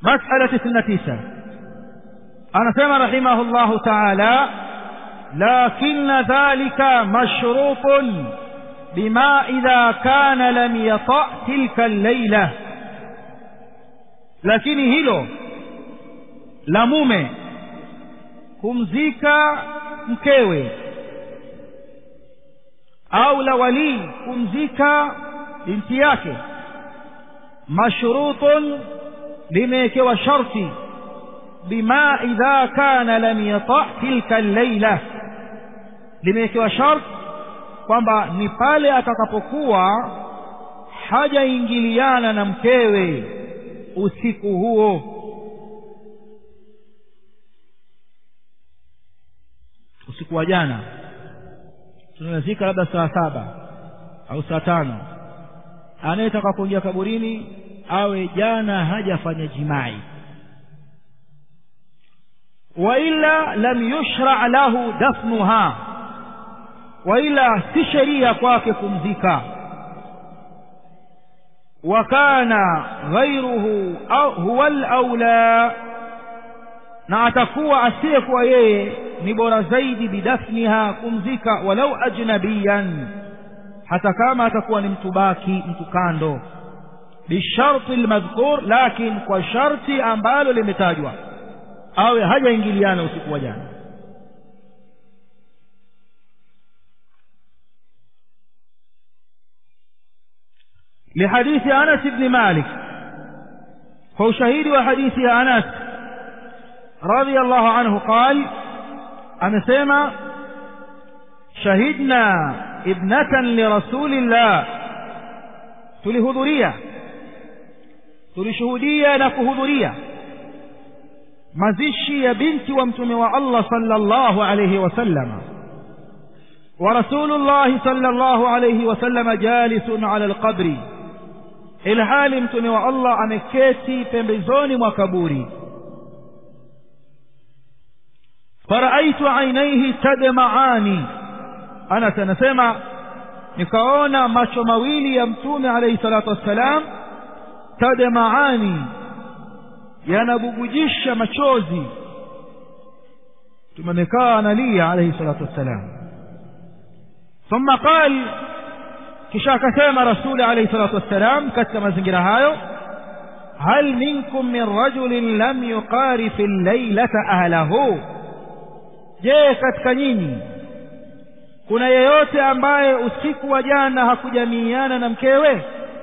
مسألة 29 anasema rahimahullahu taala lakinna dhalika mashrutun bima idha kana lam yata tilka allaila lakini hilo la mume kumzika mkewe au la walii kumzika binti yake mashrutun limewekewa sharti bima idha kana lam yata tilka allaila limewekewa shart kwamba ni pale atakapokuwa hajaingiliana na mkewe usiku huo usiku wa jana tunazika labda saa saba au saa tano anayetaka kuingia kaburini awe jana hajafanya jimai waila lam yushra lahu dafnuha waila si sheria kwake kumzika wa kana ghairuhu huwa alaula na atakuwa asiyekuwa yeye ni bora zaidi bidafniha kumzika walau ajnabiyan hata kama atakuwa ni mtu baki mtu kando bisharti lmadhkur lakin kwa sharti ambalo limetajwa awe hajaingiliana usiku wa jana لحديث أنس بن مالك هو شهيد وحديث أنس رضي الله عنه قال أنا سيما شهدنا ابنة لرسول الله تلهذرية تلشهودية نكهذرية mazishi ya binti wa mtume wa Allah sallallahu alayhi wasallam wa rasulullah sallallahu alayhi wasallam jalisun ala alqabri ilhali mtume wa Allah ameketi pembezoni mwa kaburi faraaitu ainaihi tadmaani Anas anasema nikaona macho mawili ya mtume alayhi salatu wassalam tadmaani yanabubujisha machozi tumemekaa analia alayhi salatu wassalam thumma qal kisha akasema rasuli alayhi salatu wassalam katika mazingira hayo hal minkum min rajulin lam yuqarif al-laylata ahlahu je katika nyinyi kuna yeyote ambaye usiku wa jana hakujamiiana na mkewe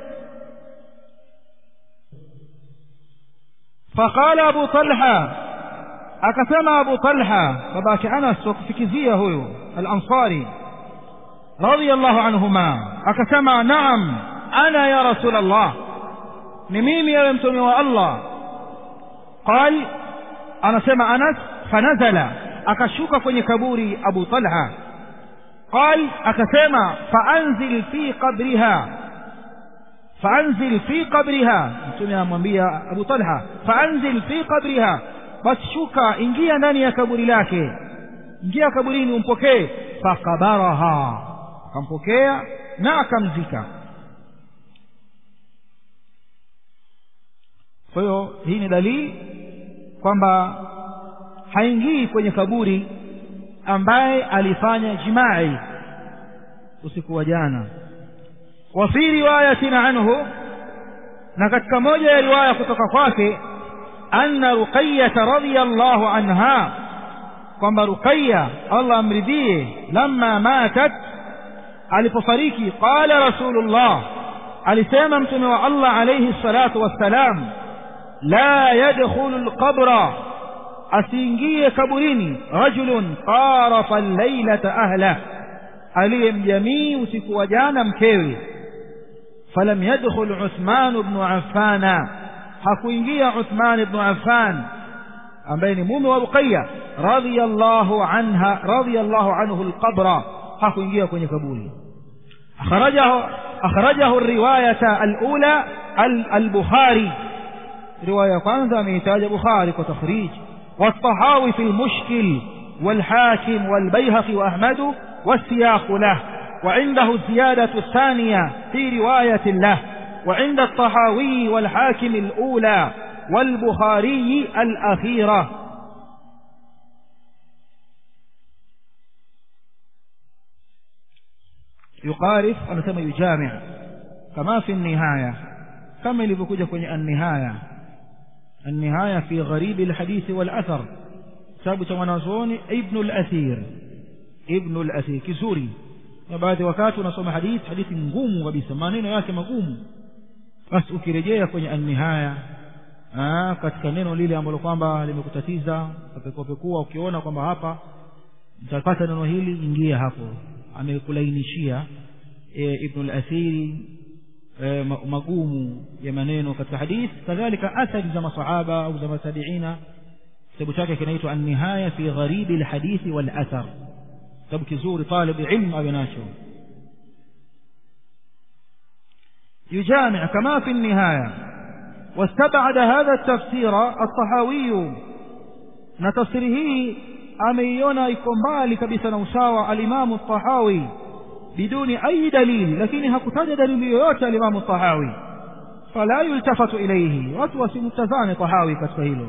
فقال أبو طلحة أكثم أبو طلحة فباك أنس وكفكزية هو الأنصاري رضي الله عنهما أكثم نعم أنا يا رسول الله نميمي يا يمتمي والله قال أنا سمع أنس فنزل أكشوك كوني كبوري أبو طلحة قال أكثم فأنزل في قبرها فأنزل في قبرها mtume amwambia Abu Talha faanzil fi qabriha basi shuka ingia ndani ya kaburi lake ingia kaburini umpokee fakabaraha akampokea na akamzika kwa hiyo hii ni dalili kwamba haingii kwenye kaburi ambaye alifanya jimai usiku wa jana وفي رواية عنه na katika moja ya riwaya kutoka kwake anna ruqayyah radhiyallahu anha kwamba ruqayya Allah amridhie lamma matat alipofariki qala rasulullah alisema mtume wa Allah alayhi salatu wassalam la yadkhulu alqabra asiingie kaburini rajulun qarafa al-laylata ahla aliyemjamii usiku wa jana mkewe فلم يدخل عثمان بن عفان hakuingia Uthman ibn Affan ambaye ni mume wa Ruqayya radhiyallahu anha radhiyallahu anhu alqabra hakuingia kwenye kaburi akhrajahu akhrajahu riwayata alula al-Bukhari riwaya kwanza ameitaja Bukhari kwa takhrij والطحاوي في المشكل والحاكم والبيهقي وأحمد والسياق له وعنده الزيادة الثانية في رواية له وعند الطحاوي والحاكم الأولى والبخاري الأخيرة يقارف أنا سمى يجامع كما في النهاية كما لبكوجة كوني النهاية النهاية في غريب الحديث والأثر كتاب mwanazuoni ibnu al-athir ibnu al-athir kizuri na baadhi wakati unasoma hadithi hadithi ngumu kabisa maneno yake magumu basi ukirejea kwenye an-nihaya katika neno lile ambalo kwamba limekutatiza ukapekua ukiona kwamba hapa mtapata neno hili ingia hapo amekulainishia e, ibnu al-athiri e, magumu ya maneno katika hadithi kadhalika athari za masahaba au za matabiina kitabu chake kinaitwa an-nihaya fi gharibi al-hadithi wal-athar kitabu kizuri talib ilm awe nacho يجامع كما في النهاية واستبعد هذا التفسير الطحاوي نتفسيره ameiona iko mbali kabisa na usawa alimamu tahawi biduni ayi dalili lakini hakutaja dalili yoyote alimamu tahawi fala yultafatu ilaihi watu wasimtazame tahawi katika hilo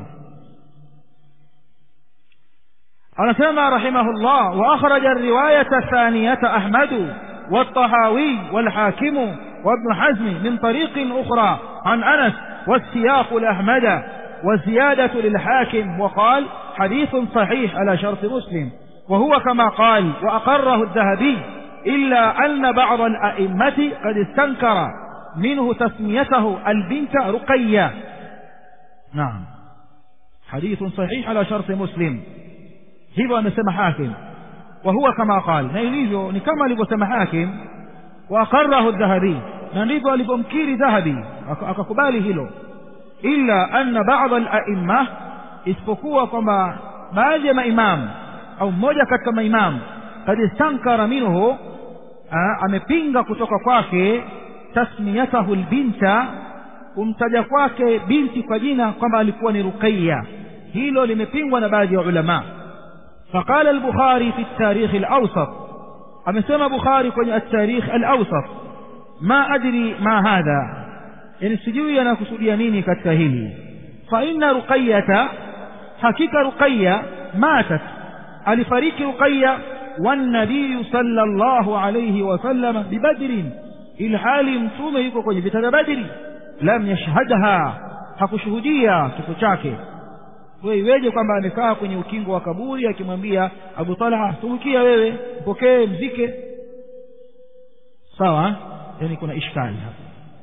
anasema rahimahullah wa akhraja riwayata thaniyata ahmadu والطحاوي والحاكم وابن حزم من طريق أخرى عن أنس والسياق لأحمد وزيادة للحاكم وقال حديث صحيح على شرط مسلم وهو كما قال وأقره الذهبي إلا أن بعض الأئمة قد استنكر منه تسميته البنت رقية نعم حديث صحيح على شرط مسلم hivyo amesema hakim wa huwa kama qal na ilivyo ni kama alivyosema hakim wa aqarrahu dhahabi na ndivyo alivyomkiri dhahabi akakubali hilo illa anna ba'd al-a'imma isipokuwa kwamba baadhi ya maimamu au mmoja katika maimamu kad istankara minhu amepinga kutoka kwake tasmiyatahu albinta kumtaja kwake binti kwa jina kwamba alikuwa ni ruqayya hilo limepingwa na baadhi ya ulama فقال البخاري في التاريخ الأوسط أمسما بخاري كوني التاريخ الأوسط ما أدري ما هذا يعني سجوي أنا كسوديانيني كالتهيلي فإن رقية حقيقة رقية ماتت alifariki ruqaya wannabiyu sala llahu alaihi wasallama bibadrin ilhali mtume yuko kwenye vita vya badri lam yashhadha hakushuhudia kifo chake we iweje kwamba amekaa kwenye ukingo wa kaburi akimwambia abu talha tumikia wewe mpokee mzike sawa yani kuna ishkali hapa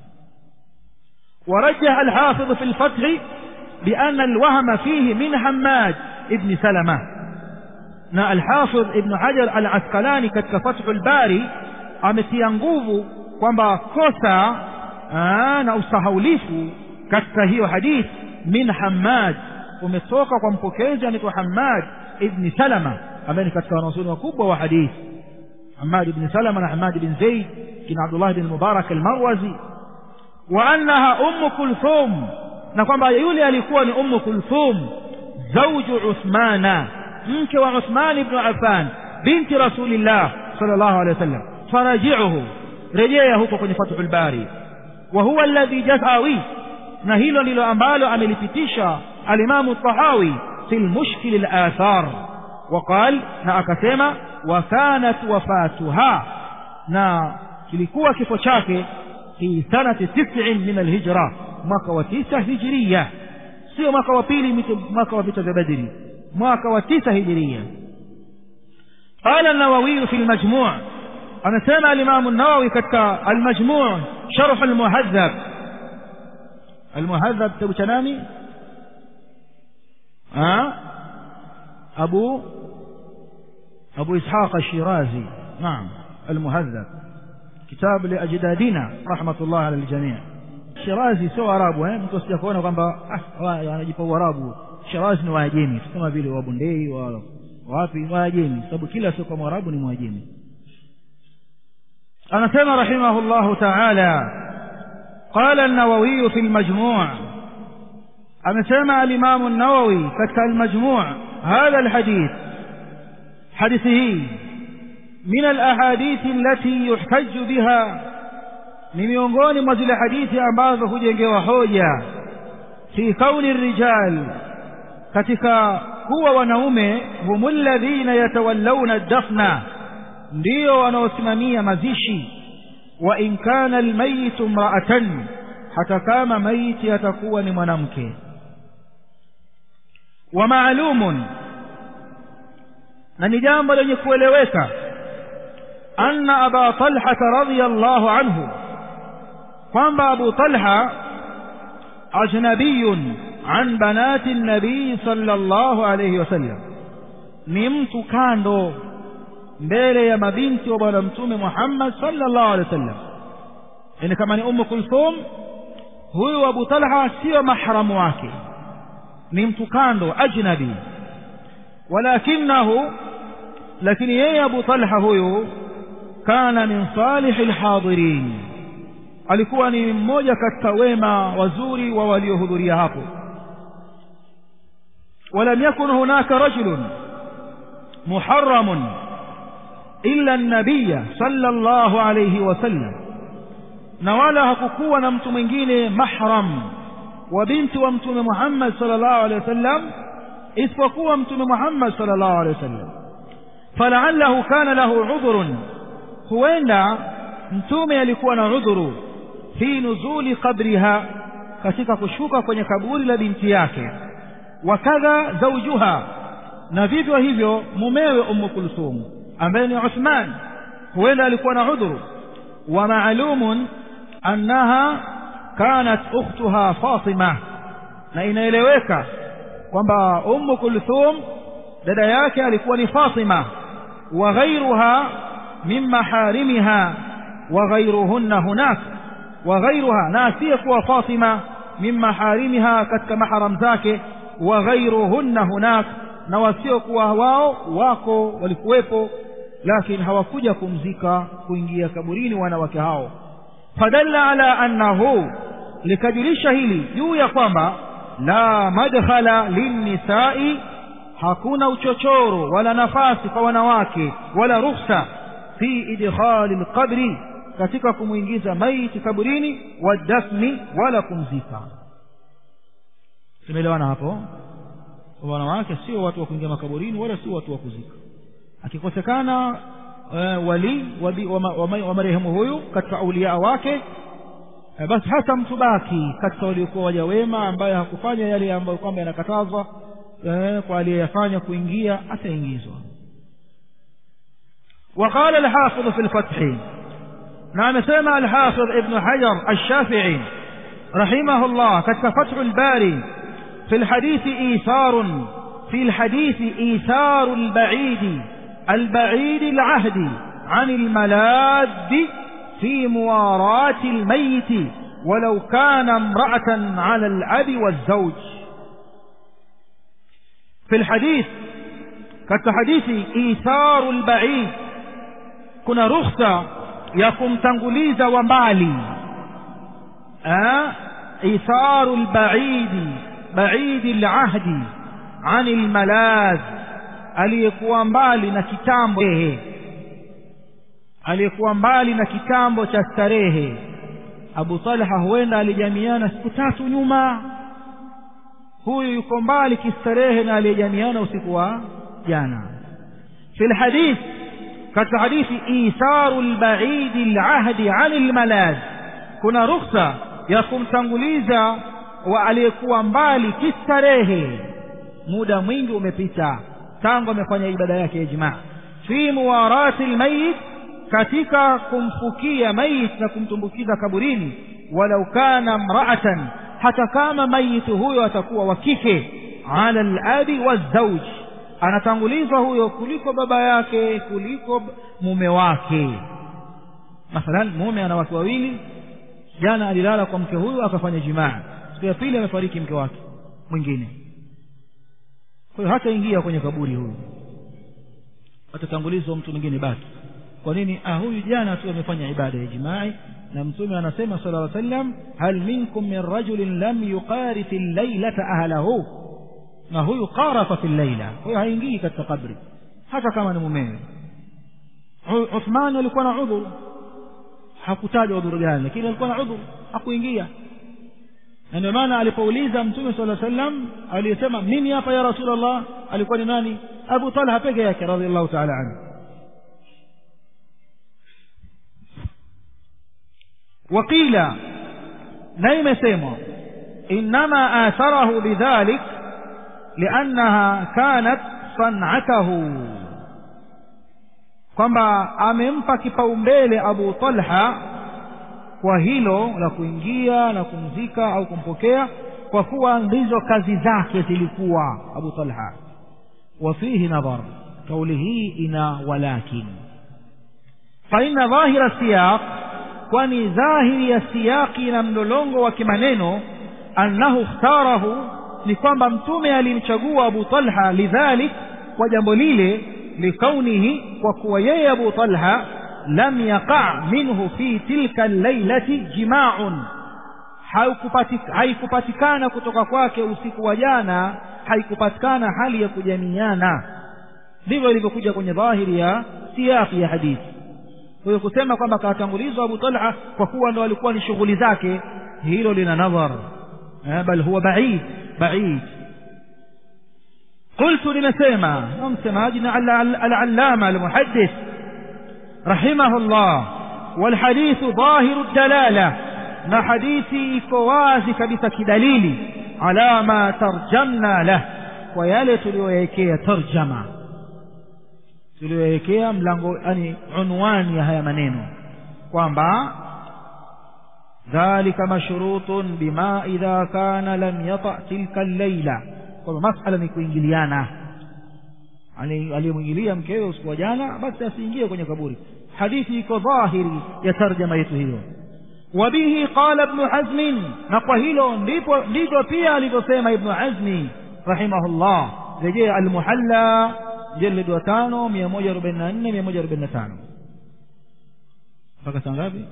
ورجح الحافظ في الفتح بأن الوهم فيه من حماد ابن سلمة na alhafidh ibn hajar al askalani katika fathul bari ametia nguvu kwamba kosa na usahaulifu katika hiyo hadith min hammad umetoka kwa mpokezi anaitwa hammad ibni salama ambaye ni katika wanazuoni wakubwa wa hadith hammad ibni salama na hammad ibn zaid kina abdullah bin mubarak almarwazi wa annaha ummu kulthum na kwamba yule alikuwa ni ummu kulthum zauju uthmana mke wa Uthman ibn Affan binti Rasulillah sallallahu alaihi wasallam faraji'uhu rejea huko kwenye Fathul Bari wa huwa alladhi jazawi na hilo ndilo ambalo amelipitisha alimamu Tahawi fi mushkil al-athar وقال na akasema wa kanat wafatuha na kilikuwa kifo chake fi sanati 9 min al-hijra mwaka wa 9 hijriya sio mwaka wa pili mwaka wa vita vya Badri mwaka wa tisa hijiria قال النووي في المجموع أنا سمع الإمام النووي كتك المجموع شرح المهذب المهذب تبتنامي أه؟ أبو أبو إسحاق الشيرازي نعم المهذب كتاب لأجدادنا رحمة الله على الجميع الشيرازي سوى أرابو mtu asijakaona kwamba ah anajipa uarabu Shirazi ni Waajemi kama vile Wabondei wa wapi Waajemi, sababu kila sio kwa Mwarabu ni Mwajemi. Anasema rahimahullahu ta'ala, qala an-Nawawi fi al-Majmu' amesema al-Imam an-Nawawi katika al-Majmu' hadha al-hadith hadithi hii min al-ahadith allati yuhtaju biha ni miongoni mwa zile hadithi ambazo hujengewa hoja fi kauni rijal katika kuwa wanaume humu alladhina yatawallawna dafna ndio wanaosimamia mazishi wa in kana almayitu mraatan hata kama maiti atakuwa ni mwanamke wa maalumun na ni jambo lenye kueleweka anna aba talhata radiyallahu anhu kwamba abu talha ajnabiyun an banati nabii sallallahu alayhi wasallam ni mtu kando mbele ya mabinti wa bwana mtume Muhammad sallallahu alaihi wasallam yani kama ni ummu kulthum huyu abu talha sio mahramu wake ni mtu kando ajnabi walakinahu lakini yeye abu talha huyu kana min salih alhadirin alikuwa ni mmoja katika wema wazuri wa waliohudhuria hapo ولم يكن هناك رجل محرم إلا النبي صلى الله عليه وسلم نوالا hakukuwa na mtu mwingine mahram wa binti wa mtume Muhammad sallallahu alaihi wasallam isipokuwa mtume Muhammad sallallahu alaihi wasallam fala'allahu kana lahu udhrun huenda mtume alikuwa na udhuru fi nuzuli qabriha katika kushuka kwenye kaburi la binti yake wakadha zawjuha na vivyo hivyo mumewe ummu kulthum ambaye ni Uthman huenda alikuwa na udhuru wa maalumun annaha kanat ukhtuha Fatima na inaeleweka kwamba ummu kulthum dada yake alikuwa ni Fatima wa ghayruha min maharimiha wa ghayruhunna hunak wa ghayruha na asiyekuwa Fatima min maharimiha katika maharam zake wa ghayruhunna hunak na wasiokuwa wao wako walikuwepo lakini hawakuja kumzika kuingia kaburini wanawake hao fadalla ala annahu likajulisha hili juu ya kwamba la madkhala linnisai hakuna uchochoro wala nafasi kwa wanawake wala ruhusa fi idkhali alqabri katika kumwingiza maiti kaburini wadafni wala kumzika tumeelewana hapo wanawake sio watu wa kuingia makaburini wala sio watu wa kuzika akikosekana uh, wali wa, wa, wa, wa marehemu huyu katika aulia wake uh, basi hata mtu baki katika waliokuwa waja wema ambaye hakufanya yale ambayo kwamba yanakatazwa uh, kwa aliyeyafanya kuingia ataingizwa وقال الحافظ في الفتح نعم سمع الحافظ ابن حجر الشافعي رحمه الله كتك فتح الباري في الحديث إيثار في الحديث إيثار البعيد البعيد العهد عن الملاذ في مواراة الميت ولو كان امرأة على الأب والزوج في الحديث كالحديث إيثار البعيد كنا رخصة يقوم تنقليز ومالي آه؟ إيثار البعيد بعيد العهد عن الملاذ aliyekuwa mbali na kitambo aliyekuwa mbali na kitambo cha starehe Abu Talha huenda alijamiana siku tatu nyuma huyu yuko mbali kistarehe na aliyejamiana usiku wa jana fi alhadith katika hadithi itharu albaid alahdi an almalad kuna rukhsa ya kumtanguliza wa aliyekuwa mbali kistarehe muda mwingi umepita tangu amefanya ibada yake ya jimaa fi muwarati almayit katika kumfukia mayit na kumtumbukiza kaburini walau kana mraatan hata kama mayit huyo atakuwa wa kike ala alabi wazauj anatangulizwa huyo kuliko baba yake kuliko mume wake mathalan mume ana wake wawili jana alilala kwa mke huyu akafanya jimaa siku ya pili amefariki mke wake mwingine kwa hiyo hataingia kwenye kaburi huyu atatangulizwa mtu mwingine baki kwa nini ah huyu jana tu amefanya ibada ya jimai na mtume anasema sallallahu alaihi wasallam hal minkum min rajulin lam yuqarif al-lailata ahlahu na huyu qarafa fi al-laila huyo haingii katika kabri hata kama ni mumewe Uthman alikuwa na udhuru hakutaja udhuru gani lakini alikuwa na udhuru hakuingia na ndio maana alipouliza mtume sala sallam aliyesema mimi hapa ya rasulllah alikuwa ni nani abu talha peke yake radiallahu taala anhu waqila na imesemwa inama atharahu bidhalik liannaha kanat sanatahu kwamba amempa kipaumbele abu talha kwa hilo la kuingia na kumzika au kumpokea kwa kuwa ndizo kazi zake zilikuwa abu talha wafihi nadhar kauli hii ina walakin faina dhahira siyaq kwani dhahiri ya siyaqi na mlolongo wa kimaneno annahu ikhtarahu ni kwamba mtume alimchagua abu talha lidhalik kwa jambo lile likaunihi kwa kuwa yeye abu talha lam yaqa minhu fi tilka llailati jimaun haikupatikana kutoka kwake usiku wa jana haikupatikana hali ya kujamiana ndivyo ilivyokuja kwenye dhahiri ya siyaki ya hadithi kwa hiyo kusema kwamba akatangulizwa abu talha kwa kuwa ndo alikuwa ni shughuli zake hilo lina nadhar bal huwa baid baid قلت لنسيما ممسماجنا العلامة المحدث رحمه الله والحديث ظاهر الدلالة na hadithi iko wazi kabisa kidalili ala ma tarjamna lah kwa yale tuliyoyawekea tarjama tuliyoyawekea mlango yani unwani ya haya maneno kwamba dhalika mashrutun bima idha kana lam yata tilka allaila kwamba masala ni kuingiliana aliyemwingilia mkewe usiku wa jana basi asiingie kwenye kaburi hadithi iko dhahiri ya tarjama yetu hiyo وبه قال ابن حزم نقهيلو ndipo ndivyo pia alivyosema ibn hazmi rahimahullah rejea almuhalla jilid wa tano mia moja arobaini na nne mia moja arobaini na tano mpaka saa ngapi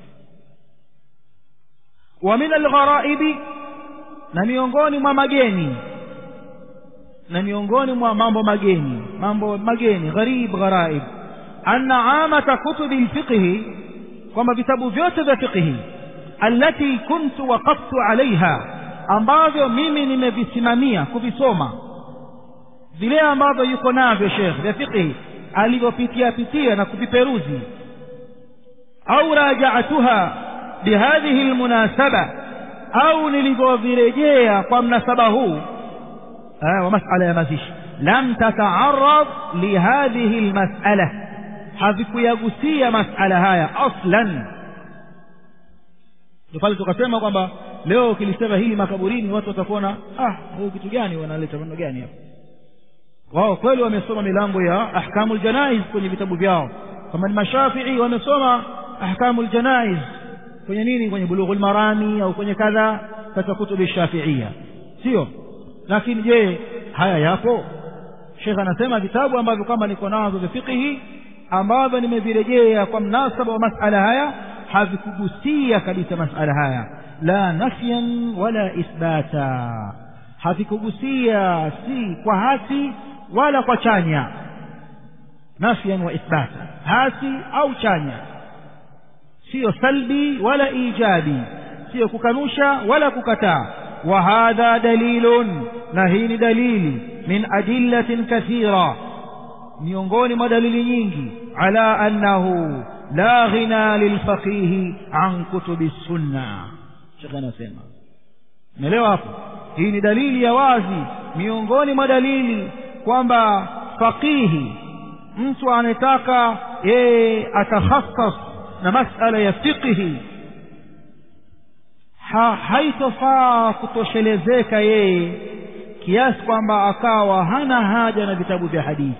wa min algharaibi na miongoni mwa mageni na miongoni mwa mambo mageni mambo mageni gharib gharaib anna amata kutubi lfiqhi kwamba vitabu vyote vya fiqhi allati kuntu waqaftu alaiha ambavyo mimi nimevisimamia kuvisoma vile ambavyo yuko navyo shekh vya fiqhi alivyopitia pitia na kuviperuzi au rajaatuha bihadhihi lmunasaba au nilivyovirejea kwa mnasaba huu wa masala ya mazishi lam tataarad lihadhihi lmasala havikuyagusia masala haya aslan ndio pale tukasema kwamba leo ukilisema hili makaburini watu watakuona ah huyu kitu gani wanaleta maneno gani hapa wao kweli wamesoma milango ya ahkamu ljanaiz kwenye vitabu vyao kama ni mashafii wamesoma ahkamu ljanaiz kwenye nini kwenye bulughu lmarami au kwenye kadha katika kutubi shafiia sio lakini je haya yapo shekh anasema vitabu ambavyo kama niko nazo vya fiqhi ambavyo nimevirejea kwa mnasaba wa masala haya havikugusia kabisa masala haya la nafyan wala ithbata havikugusia si kwa hasi wala kwa chanya nafyan wa ithbata hasi au chanya siyo salbi wala ijabi siyo kukanusha wala kukataa wa hadha dalilun na hii ni dalili min adillatin kathira miongoni mwa dalili nyingi ala annahu la ghina lilfaqihi an kutubi sunna shekhe anasema umeelewa hapo hii ni dalili ya wazi miongoni mwa dalili kwamba faqihi mtu anataka yeye atakhassas na masala ya fiqhi ha, haitofaa kutoshelezeka yeye kiasi kwamba akawa hana haja na vitabu vya hadithi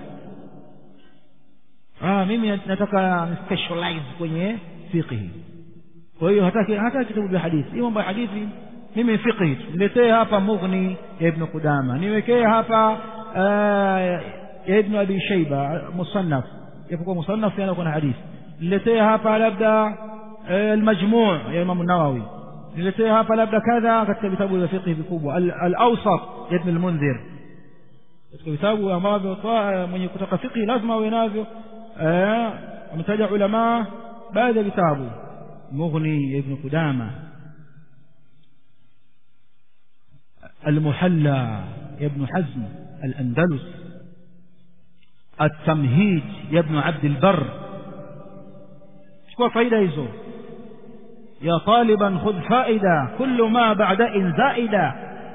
ah, mimi nataka specialize kwenye fiqhi kwa hiyo hataki hata kitabu vya hadithi hii mambo ya hadithi mimi fiqhi niletee hapa mughni ya ibn qudama niwekee hapa ya ibn abi shaiba musannaf japokuwa musannaf yana kuna hadithi niletee hapa labda almajmuu ya imamu nawawi niletee hapa labda kadha katika vitabu vya fiqhi vikubwa al-awsat ya ibn al-mundhir katika vitabu ambavyo mwenye kutaka fiqhi lazima awe navyo wametaja ulamaa baadhi ya vitabu mughni ya ibn qudama المحلى يا ابن حزم الأندلس التمهيد يا ابن عبد البر شكوى فايدة يزو يا طالبا خذ فائدة كل ما بعد إن زائدة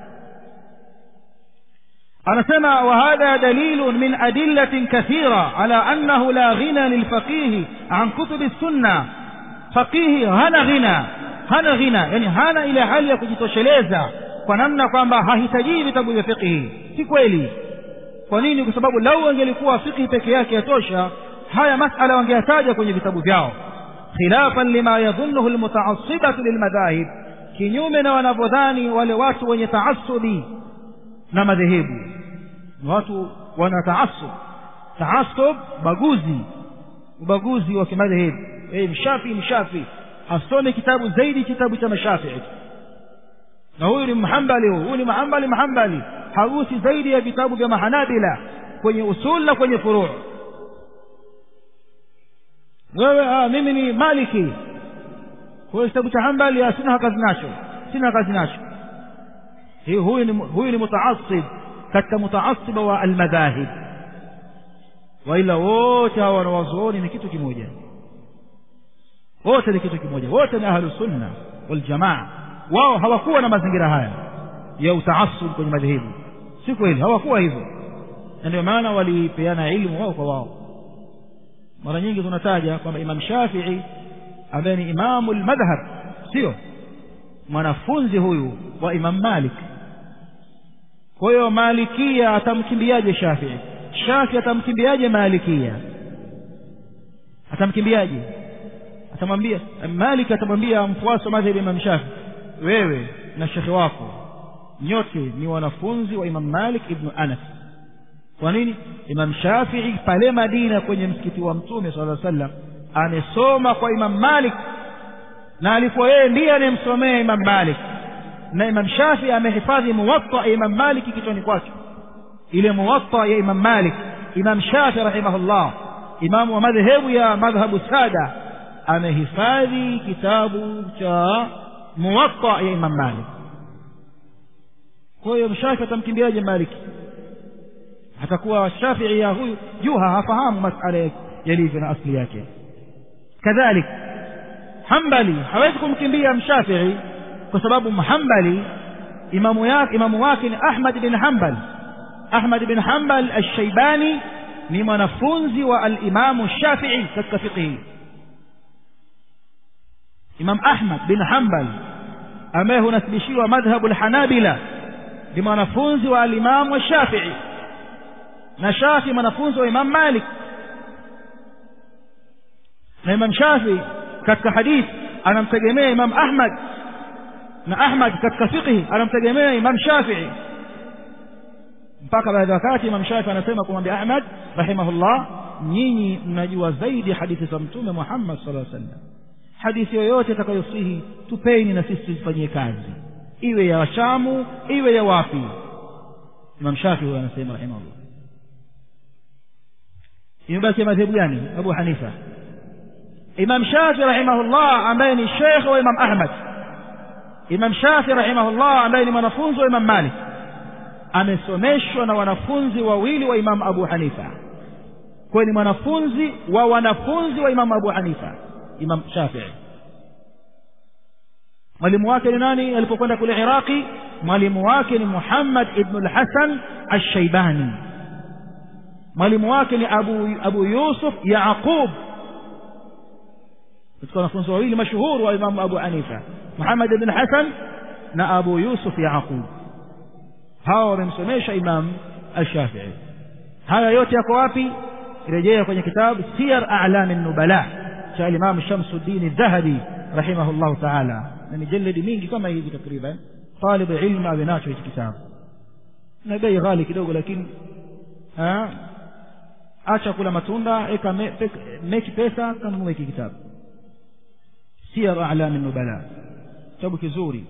أنا سمع وهذا دليل من أدلة كثيرة على أنه لا غنى للفقيه عن كتب السنة فقيه هنا غنى hana ghina yani hana ile hali ya kujitosheleza kwa namna kwamba hahitajii vitabu vya fiqhi si kweli kwa nini kwa sababu lau angelikuwa fiqhi peke yake yatosha haya masala wangeyataja kwenye vitabu vyao khilafan lima yadhunnuhu almutaassibatu lilmadhahib kinyume na wanavyodhani wale watu wenye taassubi na madhehebu watu wana taassub taassub baguzi ubaguzi wa kimadhehebu hey, mshafi mshafi asome kitabu zaidi kitabu cha mashafii na huyu ni mhambali huyu ni mahambali mahambali hagusi zaidi ya vitabu vya mahanabila kwenye usul na kwenye furuu wewe ah, mimi ni maliki kwa hiyo kitabu cha hambali sina kazi nacho sina kazi nacho huyu ni huyu ni mutaasib katika mutaasiba wa almadhahib waila wote hawa wanawazuoni ni kitu kimoja wote ni kitu kimoja wote ni ahlu sunna wal jamaa wao hawakuwa na mazingira haya ya utaasub kwenye madhehebu si kweli hawakuwa hivyo na ndio maana walipeana ilmu wao kwa wao mara nyingi tunataja kwamba imam shafii ambaye ni imamu lmadhhab sio mwanafunzi huyu wa imam malik kwa hiyo malikia atamkimbiaje shafii shafii atamkimbiaje malikia atamkimbiaje atamwambia malik atamwambia mfuasi wa madhhabi imam shafi wewe na shekhe wako nyote ni wanafunzi wa imam malik ibnu anas kwa nini imam shafii pale madina kwenye msikiti wa mtume sala sallam amesoma kwa imam malik na alikuwa yeye ndiye anayemsomea imam malik na imam shafii amehifadhi muwatta ya imam malik kichwani kwake ile muwatta ya imam malik imam shafii rahimahullah imamu wa madhehebu ya madhhabu sada amehifadhi kitabu cha muwatta ya imam malik kwa hiyo mshafi atamkimbiaje maliki atakuwa shafii ya huyu juha hafahamu masala yalivyo na asli yake kadhalik hambali hawezi kumkimbia mshafii kwa sababu mhambali imamu yake imamu wake ni ahmad bin hambal ahmad bin hambal alshaibani ni mwanafunzi wa alimamu shafii katika fiqhi imam ahmad bin hambal ambaye hunasibishiwa madhhabu lhanabila ni mwanafunzi wa alimamu shafii na shafi mwanafunzi wa imam malik na imam shafi katika hadithi anamtegemea imam ahmad na ahmad katika fiqhi anamtegemea imam shafii mpaka baadhi ya wakati imam shafi anasema kumwambia ahmad rahimahullah nyinyi mnajua zaidi hadithi za mtume muhammad sallallahu alaihi wasallam hadithi yoyote itakayosihi tupeni na sisi tuzifanyie kazi iwe ya shamu iwe ya wapi imam shafi huyo anasema rahimahullah imebaki madhehebu gani abu hanifa imam shafi rahimahullah ambaye ni shekhe wa imam ahmad imam shafi rahimahullah ambaye ni mwanafunzi wa imam malik amesomeshwa na wanafunzi wawili wa imam abu hanifa kwayo ni mwanafunzi wa wanafunzi wa imam abu hanifa imam shafii mwalimu wake ni nani alipokwenda kule iraqi mwalimu wake ni muhammad ibnu lhasan alshaibani mwalimu wake ni abu, abu yusuf yaqub katika wanafunzi wawili mashuhuri wa imamu abu hanifa muhammad ibn hasan na abu yusuf yaqub hawa wamemsomesha imam alshafii haya yote yako wapi rejea kwenye kitabu siyar a'lami nubala cha alimamu shamsuddin dhahabi rahimahullahu taala na mijaledi mingi kama hivi takriban talibu ilmu awe nacho hichi kitabu na bei ghali kidogo lakini acha kula matunda eka meki pesa kanunua hiki kitabu siyar a'lami nubala kitabu kizuri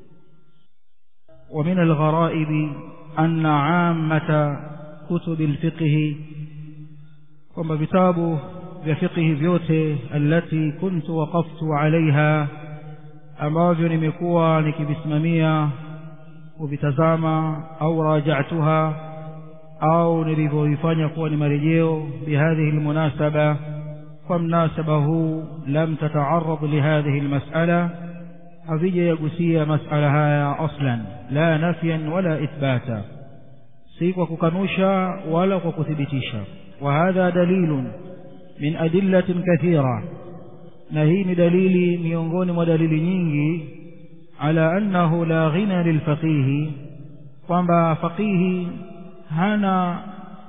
ومن الغرائب أن عامة كتب الفقه kwamba vitabu vya fiqhi vyote allati kuntu waqaftu alaiha ambavyo nimekuwa nikivisimamia kuvitazama au raja'tuha au nilivyoifanya kuwa ni marejeo bihadhihi almunasaba kwa mnasaba huu lam tataarad lihadhihi almas'ala havija yagusia mas'ala haya aslan la nafyan wala ithbata si kwa kukanusha wala kwa kuthibitisha wa hadha dalilun min adillatin kathira na hii ni dalili miongoni mwa dalili nyingi ala annahu la ghina lilfaqihi kwamba faqihi hana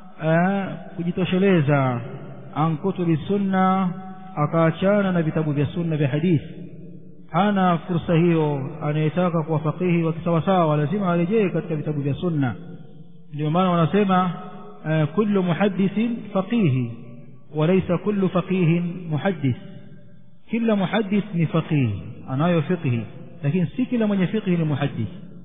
kujitosheleza an kutubi sunna akaachana na vitabu vya sunna vya hadithi hana fursa hiyo anayetaka kuwa faqihi wa kisawasawa lazima arejee katika vitabu vya sunna ndio maana wanasema kullu muhaddithin faqihi walaysa kullu faqihin muhaddith kila muhaddith ni faqihi anayo fiqhi lakini si kila mwenye fiqhi ni muhaddith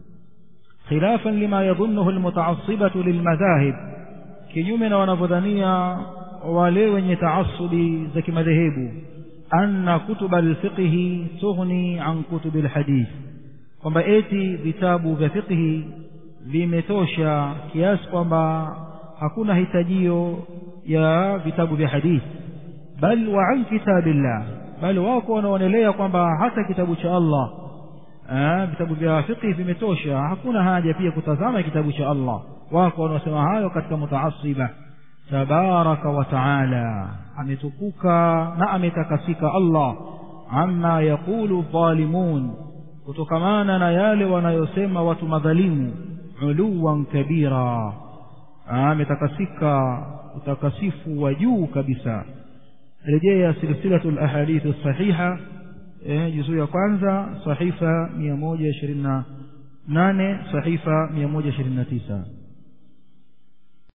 خلافا لما يظنه المتعصبة للمذاهب kinyume na wanavyodhania wale wenye taasubi za kimadhehebu anna kutuba alfiqhi tughni an kutubi alhadith kwamba eti vitabu vya fiqhi vimetosha kiasi kwamba hakuna hitajio ya vitabu vya hadithi bal wa an kitabillah bal wako wanaonelea kwamba hata kitabu cha Allah vitabu vya fiqhi vimetosha hakuna haja pia kutazama kitabu cha Allah wako wanaosema hayo katika mutaasiba tabaraka wa taala ametukuka na ametakasika Allah amma yaqulu dhalimun kutokamana na yale wanayosema watu madhalimu uluwan kabira ametakasika utakasifu wa juu kabisa rejea silsilatu lahadithu sahiha juzuu ya kwanza sahifa mia moja ishirini na nane sahifa mia moja ishirini na tisa